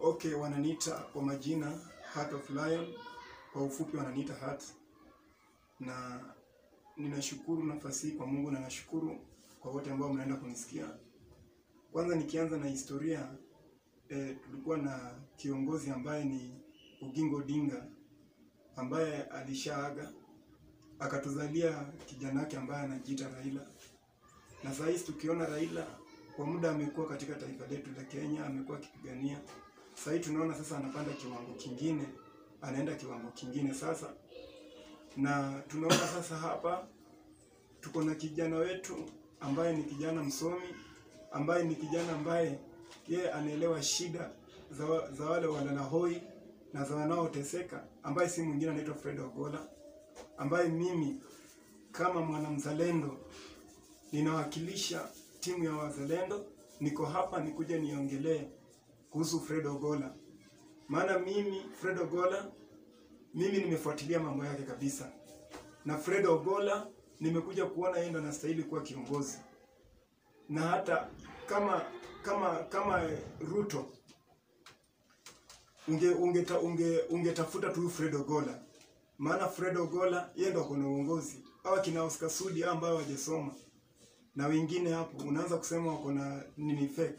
Okay, wananiita kwa majina Heart of Lion, kwa ufupi wananiita Heart, na ninashukuru nafasi hii kwa Mungu na nashukuru kwa wote ambao mnaenda kunisikia. Kwanza nikianza na historia eh, tulikuwa na kiongozi ambaye ni Oginga Odinga ambaye alishaaga akatuzalia kijana wake ambaye anajiita Raila, na saa hizi tukiona Raila kwa muda amekuwa katika taifa letu la Kenya, amekuwa akipigania. Sasa hivi tunaona sasa anapanda kiwango kingine, anaenda kiwango kingine sasa, na tunaona sasa hapa tuko na kijana wetu ambaye ni kijana msomi, ambaye ni kijana ambaye yeye anaelewa shida za, wa- za wale walalahoi na za wanaoteseka, ambaye si mwingine anaitwa Fred Ogola, ambaye mimi kama mwanamzalendo ninawakilisha timu ya wazalendo. Niko hapa nikuje niongelee kuhusu Fred Ogola, maana mimi Fred Ogola, mimi nimefuatilia mambo yake kabisa, na Fred Ogola nimekuja kuona yeye ndo anastahili kuwa kiongozi, na hata kama kama kama Ruto unge ungeta, unge ungetafuta tu Fred Ogola, maana Fred Ogola yeye ndo ako na uongozi. Hawa kina Oscar Sudi hao ambao hawajasoma na wengine hapo, unaanza kusema wako na nini fake.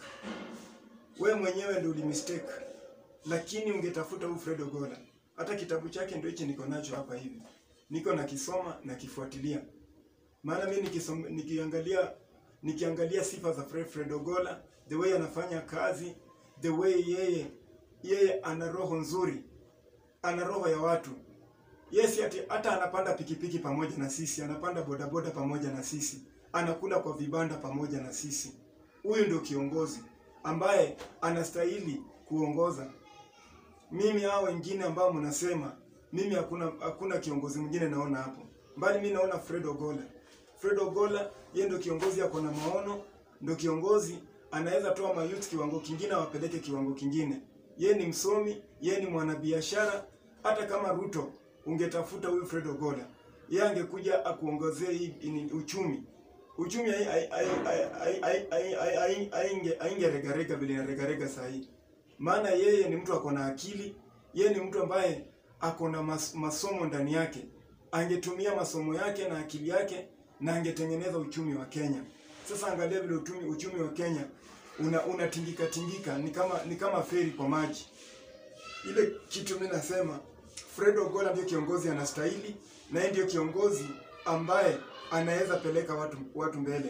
We mwenyewe ndio ulimistake, lakini ungetafuta huyu Fred Ogola. Hata kitabu chake ndio hichi niko nacho hapa hivi, niko nakisoma na kifuatilia, maana mimi nikisoma, nikiangalia nikiangalia sifa za Fred, Fred Ogola, the way anafanya kazi, the way yeye yeye ana roho nzuri, ana roho ya watu. Yes, ati hata anapanda pikipiki pamoja na sisi, anapanda bodaboda pamoja na sisi, anakula kwa vibanda pamoja na sisi. Huyu ndio kiongozi ambaye anastahili kuongoza. Mimi hao wengine ambao mnasema mimi hakuna hakuna kiongozi mwingine naona hapo, bali mimi naona Fred Ogola. Fred Ogola yeye ndio kiongozi, ako na maono, ndio kiongozi anaweza toa mayouth kiwango kingine, awapeleke kiwango kingine. Yeye ni msomi, yeye ni mwanabiashara. Hata kama Ruto ungetafuta huyu Fred Ogola, yeye angekuja akuongezee hii ini- uchumi uchumi ai- ai- ai- ai- ai- ai- ai- ai- ainge aingeregarega vile inaregarega saa hii, maana yeye ni mtu ako na akili, yeye ni mtu ambaye ako na mas, masomo ndani yake. Angetumia masomo yake na akili yake na angetengeneza uchumi wa Kenya. Sasa angalia vile uchumi, uchumi wa Kenya una unatingika tingika, ni kama ni kama feri kwa maji. Ile kitu mimi nasema Fred Ogola ndio kiongozi anastahili, na yeye ndio kiongozi ambaye anaweza peleka watu watu mbele.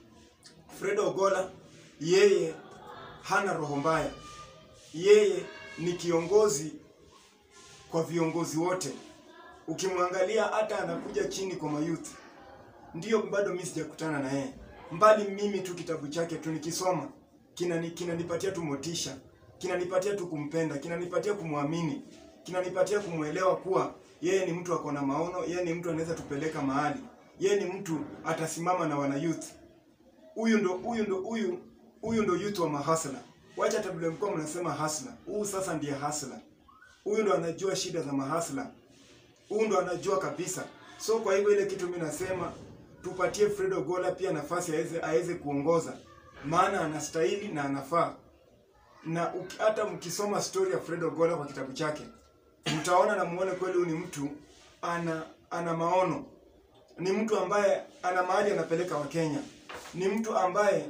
Fred Ogola yeye hana roho mbaya, yeye ni kiongozi kwa viongozi wote. Ukimwangalia hata anakuja chini kwa mayouth, ndio bado mimi sijakutana na yeye, mbali mimi tu kitabu chake tu nikisoma kinani kinanipatia tu motisha, kinanipatia tu kumpenda, kinanipatia kumwamini, kinanipatia kumwelewa kuwa yeye ni mtu ako na maono, yeye ni mtu anaweza tupeleka mahali, yeye ni mtu atasimama na wana youth. Huyu ndo huyu ndo huyu huyu ndo youth wa mahasla. Wacha hata vile mlikuwa mnasema hasla, huyu sasa ndiye hasla. Huyu ndo anajua shida za mahasla, huyu ndo anajua kabisa. So kwa hivyo ile kitu mimi nasema tupatie Fred Ogola pia nafasi aweze aweze kuongoza, maana anastahili na anafaa. Na uki- hata mkisoma story ya Fred Ogola kwa kitabu chake mtaona na muone kweli huyu ni mtu ana ana maono, ni mtu ambaye ana mahali anapeleka Wakenya, ni mtu ambaye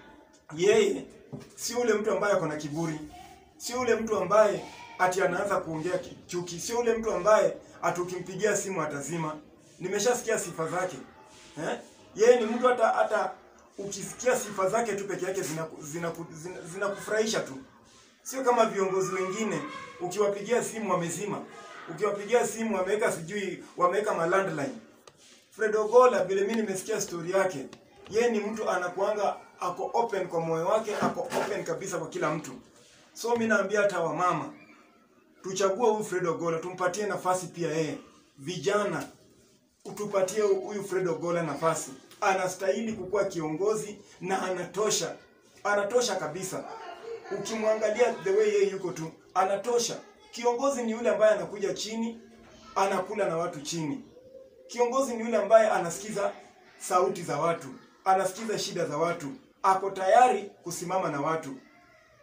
yeye si ule mtu ambaye ako na kiburi, si ule mtu ambaye ati anaanza kuongea ki- chuki, sio ule mtu ambaye ati ukimpigia simu atazima. Nimeshasikia sifa zake eh? Yeye ni mtu hata hata ukisikia sifa zake tu peke yake zinakufurahisha zina, zina, zina zinakufurahisha tu, sio kama viongozi wengine ukiwapigia simu wamezima, ukiwapigia simu wameweka sijui wameweka malandline. Fred Ogola vile mimi nimesikia story yake, yeye ni mtu anakuanga ako open kwa moyo wake, ako open kabisa kwa kila mtu. So mimi naambia hata wamama tuchague huyu Fred Ogola, tumpatie nafasi pia yeye. Vijana utupatie huyu Fred Ogola nafasi, anastahili kukuwa kiongozi na anatosha, anatosha kabisa. Ukimwangalia the way yeye yuko tu, anatosha. Kiongozi ni yule ambaye anakuja chini, anakula na watu chini. Kiongozi ni yule ambaye anasikiza sauti za watu, anasikiza shida za watu, ako tayari kusimama na watu.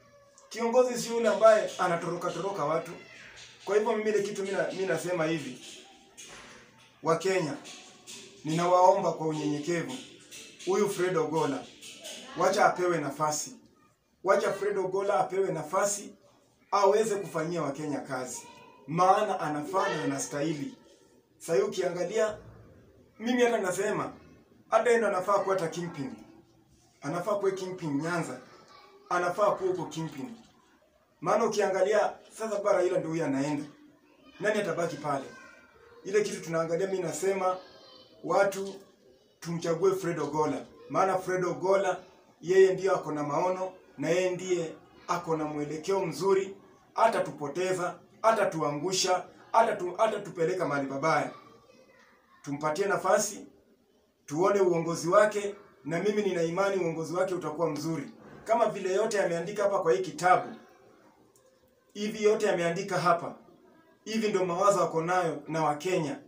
Kiongozi si yule ambaye anatoroka toroka watu. Kwa hivyo mimi ile kitu mimi nasema hivi, Wakenya, ninawaomba kwa unyenyekevu, huyu Fred Ogola wacha apewe nafasi, wacha Fred Ogola apewe nafasi aweze kufanyia Wakenya kazi, maana anafaa na anastahili. Sasa ukiangalia, mimi hata nasema hata endo anafaa kuwa hata kingpin, anafaa kuwa kingpin Nyanza, anafaa kuwa huko kingpin, maana ukiangalia sasa bara hilo ndio huyu anaenda, nani atabaki pale? Ile kitu tunaangalia, mimi nasema watu tumchague Fred Ogola, maana Fred Ogola yeye ndiyo ako na maono na yeye ndiye ako na mwelekeo mzuri, hata tupoteza hata tuangusha hata tu, hata tupeleka mahali pabaya. Tumpatie nafasi tuone uongozi wake, na mimi nina imani uongozi wake utakuwa mzuri, kama vile yote ameandika hapa kwa hii kitabu. Hivi yote ameandika hapa, hivi ndio mawazo ako nayo na Wakenya.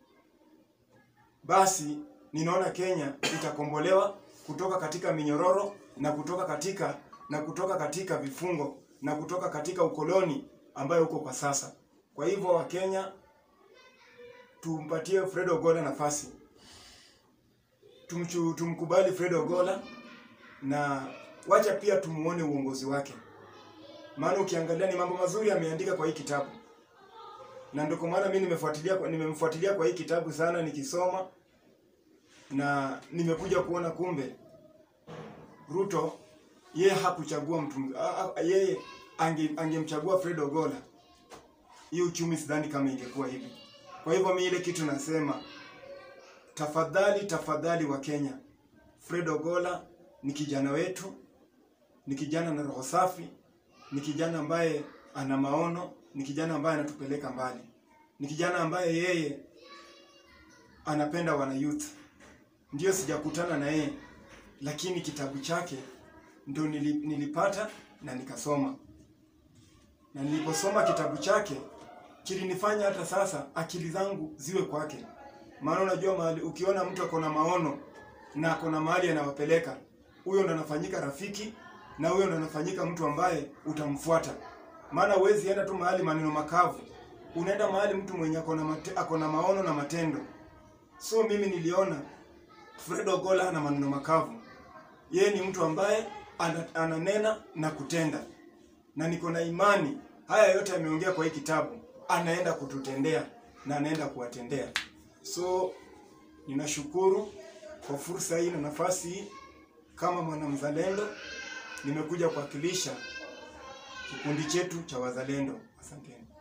Basi ninaona Kenya itakombolewa kutoka katika minyororo na kutoka katika na kutoka katika vifungo na kutoka katika ukoloni ambayo uko kwa sasa. Kwa hivyo Wakenya, tumpatie Fred Ogola nafasi, tumchu, tumkubali Fred Ogola na wacha pia tumuone uongozi wake, maana ukiangalia ni mambo mazuri ameandika kwa hii kitabu, na ndio kwa maana mimi nimefuatilia nimemfuatilia kwa hii kitabu sana nikisoma, na nimekuja kuona kumbe Ruto yeye hakuchagua mtu yeye ange, angemchagua Fred Ogola, hii uchumi sidhani kama ingekuwa hivi. Kwa hivyo mimi ile kitu nasema, tafadhali tafadhali wa Kenya, Fred Ogola ni kijana wetu, ni kijana na roho safi, ni kijana ambaye ana maono, ni kijana ambaye anatupeleka mbali, ni kijana ambaye yeye anapenda wana youth. Ndio sijakutana na yeye, lakini kitabu chake ndio nilipata na nikasoma, na niliposoma kitabu chake kilinifanya hata sasa akili zangu ziwe kwake. Maana unajua mahali, ukiona mtu ako na maono na ako na mahali anawapeleka, huyo ndo anafanyika rafiki na huyo ndo anafanyika mtu ambaye utamfuata. Maana huwezi enda tu mahali maneno makavu, unaenda mahali mtu mwenye ako na mate, ako na maono na matendo. So mimi niliona Fred Ogola ana maneno makavu, yeye ni mtu ambaye ananena na kutenda, na niko na imani haya yote ameongea kwa hii kitabu anaenda kututendea na anaenda kuwatendea. So ninashukuru kwa fursa hii na nafasi hii, kama mwanamzalendo nimekuja kuwakilisha kikundi chetu cha wazalendo. Asanteni.